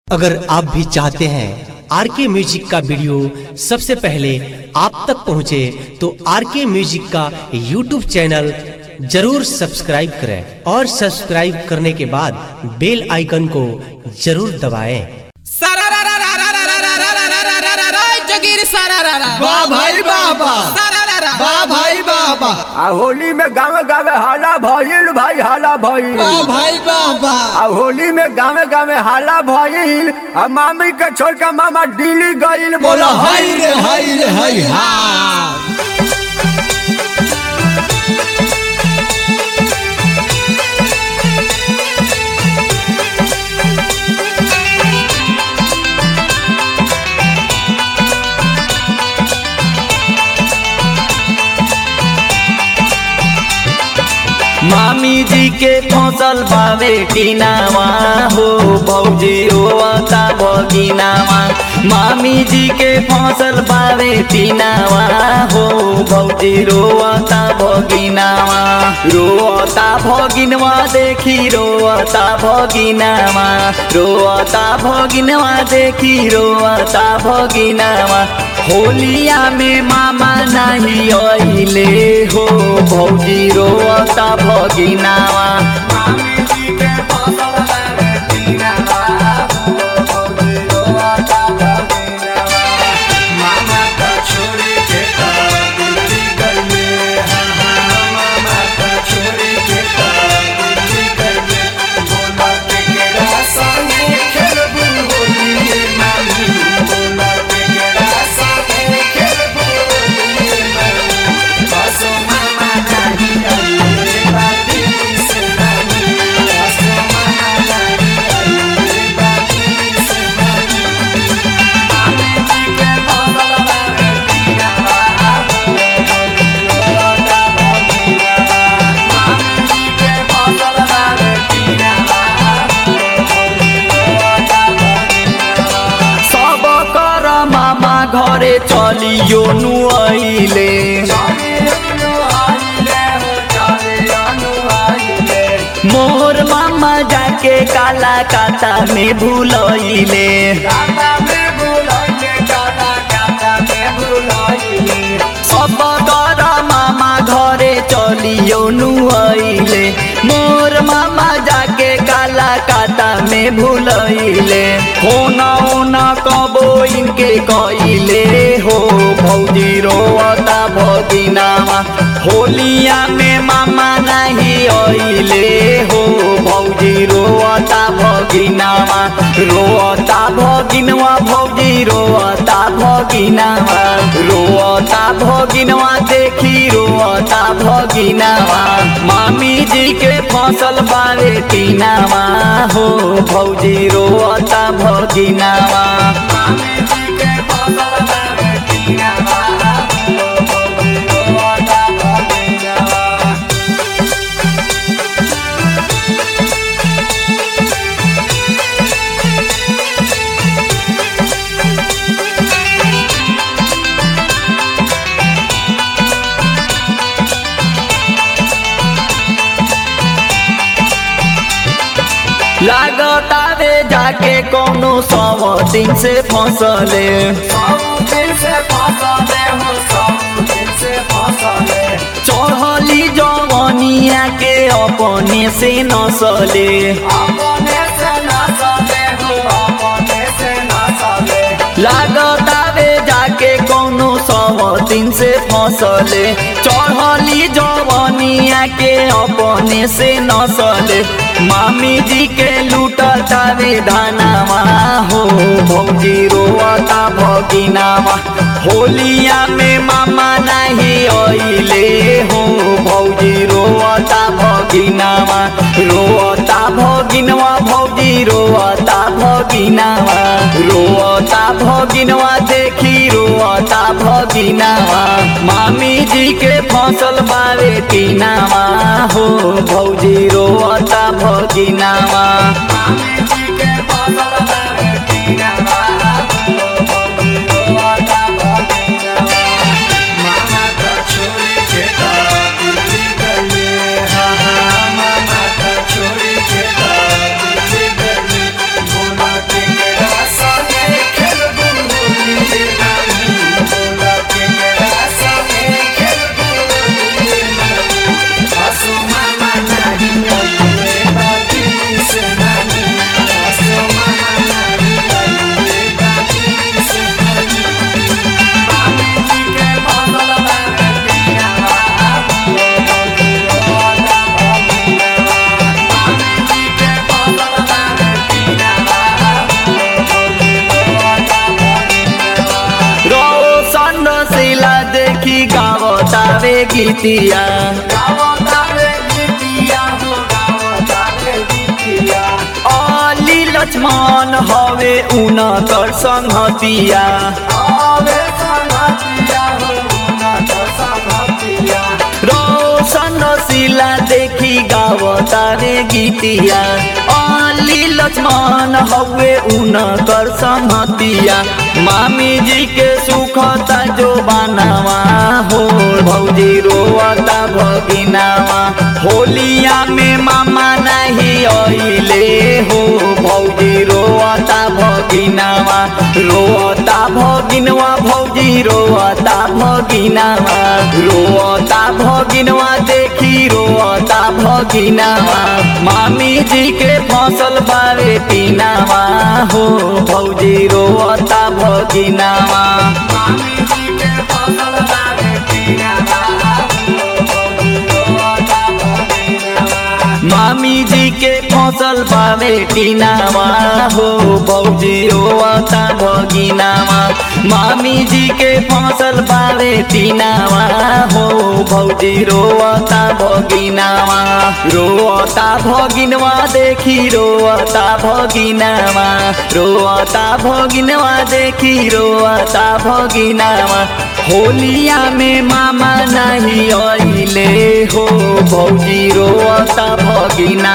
अगर आप भी चाहते हैं आर के म्यूजिक का वीडियो सबसे पहले आप तक पहुंचे तो आर के म्यूजिक का यूट्यूब चैनल जरूर सब्सक्राइब करें और सब्सक्राइब करने के बाद बेल आइकन को जरूर दबाएं। सारा रा रा रा रा रा रा रा रा रा रा रा रा रा जोगिर सारा रा रा वाह भाई बाबा सारा रा रा वाह भाई बाबा आ होली में गावे गावे हाला भइल भाई हाला भइल वाह भाई बाबा आ होली में गावे गावे हाला भइल आ मामी के छोड़ के मामा दिल्ली गइल बोलो हाय रे हाय रे हाय हा मामी जी के फसल बावे टीनावा हो भौजी रोता बगिनावा मामी जी के फसल बावे टीनावा हो भौजी रोता बगिनावा रोता भगिनवा देखी रोता भगिनावा रोता भगिनवा देखी रोता भगिनावा होलिया में मामा नहीं अइले हो भौजी रोता भगिनावा सब कर मामा घरे चलियो नुआइले मोर मामा जाके काला काता में भूलइले सब कर मामा घरे चलियो नुआइले मोर मामा जाके काला काता में भूलइले होना होना कबो इनके कइले हो भौजी रोता भगिनावा होलिया में मामा नहीं अइले हो भौजी रोता भगिनावा रोता भगिनवा भौजी रोता भगिनावा रोता भगिनवा देखी रोता भगिनावा मामी जी के फसल बावे टीनावा हो भौजी रोता भगिनावा लागता वे जाके कोनो सौ दिन से फसले चढ़ली जवनिया के अपने से नसले लागता वे जाके कोनो सौ दिन से फसले चढ़ली जवनिया के अपने से नसले मामी जी के लूटता वे धनावा हो भौजी रोता भगिनावा होलिया में मामा नहीं अइले हो भौजी रोता भगिनावा रोता भगिनवा भौजी रोता भगिनावा रोता भगिनवा देखी रोता भगिनावा मामी जी के फसल बावे टीनावा हो भौजी रोता भगिनावा छोड़ी के रे गीतिया अली लक्ष्मण हवे उनकर संहतिया रोशन शिला देखी गावता रे गीतिया अली लक्ष्मण हवे उनकर संहतिया मामी जी के सुखता जो बनावा हो भौजी रोवता भगिनावा होलिया में मामा नहीं अइले हो भौजी रोवता भगिनावा रोवता भगिनवा भौजी रोवता भगिनावा रोवता भगिनवा देखी रोवता भगिनावा मामी जी के फसल बारे पीनावा हो भौजी रोवता भगिनावा मामी जी के फसल बारे पीनावा मामी जी के फसल पावे टीनावा हो बौजी रोवता भगिनावा मामी जी के फसल पावे टीनावा हो भौजी रोवता भगिनावा रोवता भगिनवा देखी रोवता भगिनावा रोवता भगिनवा देखी रोवता भगिनावा होलिया में मामा नहीं अइले हो भौजी रोवता भगिना